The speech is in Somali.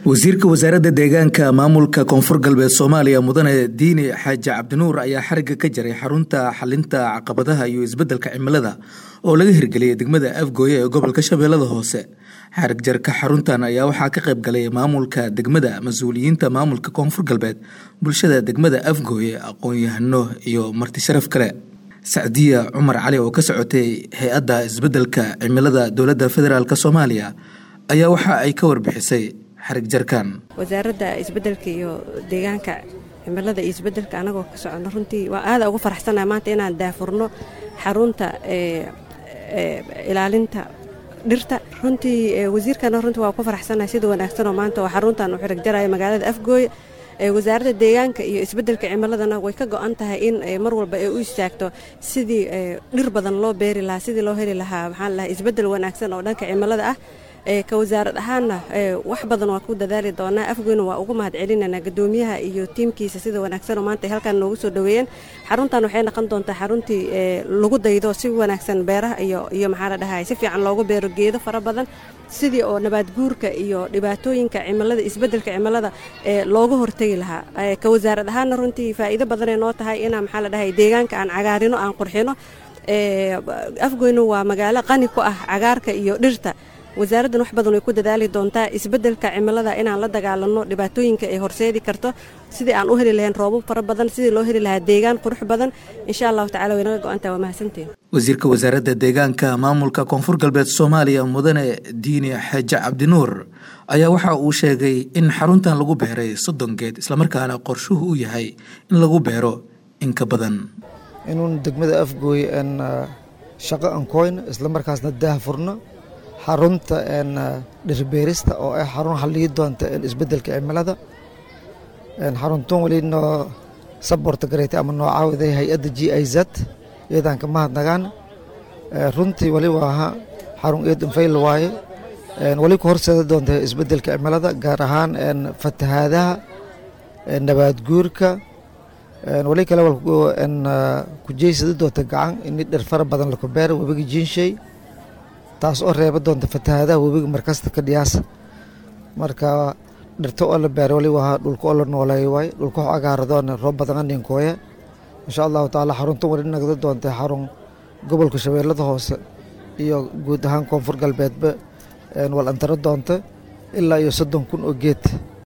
wasiirka wasaaradda deegaanka maamulka koonfur galbeed soomaaliya mudane diini xaaji cabdinuur ayaa xariga ka jaray xarunta xalinta caqabadaha iyo isbeddelka cimilada oo laga hirgeliyay degmada afgooye ee gobolka shabeellada hoose xarig jarka xaruntan ayaa waxaa ka qayb galay maamulka degmada mas-uuliyiinta maamulka koonfur galbeed bulshada degmada afgooye aqoon-yahano iyo marti sharaf kale sacdiya cumar cali oo ka socotay hay-adda isbeddelka cimilada dowladda federaalk soomaaliya ayaa waxa ay ka warbixisay xarig jarkan wasaaradda isbeddelka iyo deegaanka cimilada iyo isbeddelka anagoo ka socono runtii waa aada ugu faraxsanaha maanta inaan daafurno xarunta ilaalinta dhirta runtii wasiirkana runtii waa ku faraxsanahay sida wanaagsanoo maanta oo xaruntan u xirig jaraya magaalada afgooye wasaaradda deegaanka iyo isbeddelka cimiladana way ka go-an tahay in mar walba ay u istaagto sidii dhir badan loo beeri lahaa sidii loo heli lahaa maxaan lahaa isbeddel wanaagsan oo dhanka cimilada ah ka wasaarad ahaanna wax badan waa ku dadaali doonaa afgoyna waa ugu mahad celinanaa gadoomiyaha iyo tiimkiisa sida wanaagsanoo maanta ay halkaan noogu soo dhoweeyeen xaruntan waxay noqon doontaa xaruntii lagu daydo si wanaagsan beeraha iyo iyo maxaa la dhahay si fiican loogu beero geedo fara badan sidii oo nabaad guurka iyo dhibaatooyinka cimilada isbeddelka cimilada looga hortegi lahaa ka wasaarad ahaanna runtii faa'iido badanay noo tahay inaan maxaa la dhahay deegaanka aan cagaarino aan qurxino afgoyna waa magaalo qani ku ah cagaarka iyo dhirta wasaaraddan wax badan way ku dadaali doontaa isbeddelka cimilada inaan la dagaalanno dhibaatooyinka ay horseedi karto sidii aan u heli lahayn roobab fara badan sidii loo heli lahaa deegaan qurux badan insha allahu tacala way naga go-antaha waa mahadsantiin wasiirka wasaaradda deegaanka maamulka koonfur galbeed soomaaliya mudane diini xaaji cabdinuur ayaa waxa uu sheegay in xaruntan lagu beeray soddon geed islamarkaana qorshuhu u yahay in lagu beero in ka badan inuun degmada afgooye n shaqo ankoyno islamarkaasna daah furno xarunta dhirbeerista oo ah xarun halliyi doonta isbeddelka cimilada xaruntan weli noo saborta gareetay ama noo caawiday hay-adda g i z iyadaan ka mahadnagaan runtii weli waaha xarun eed infayl waaye weli ku horseeda doonta isbeddelka cimilada gaar ahaan fatahaadaha nabaad guurka weli kale ku jeysada doonta gacan ini dhir fara badan laku beera webiga jiinshey taas oo reeba doonta fatahaadaha webiga markasta ka dhiyaasa marka dhirto oo la beera wali waa dhulka oo la nooleeyo waay dhulka wax agaaradoona roob badan aninkooya insha allahu tacaala xaruntan wali nagda doonta xarun gobolka shabeellada hoose iyo guud ahaan koonfur galbeedba wal antaro doonta ilaa iyo soddon kun oo geed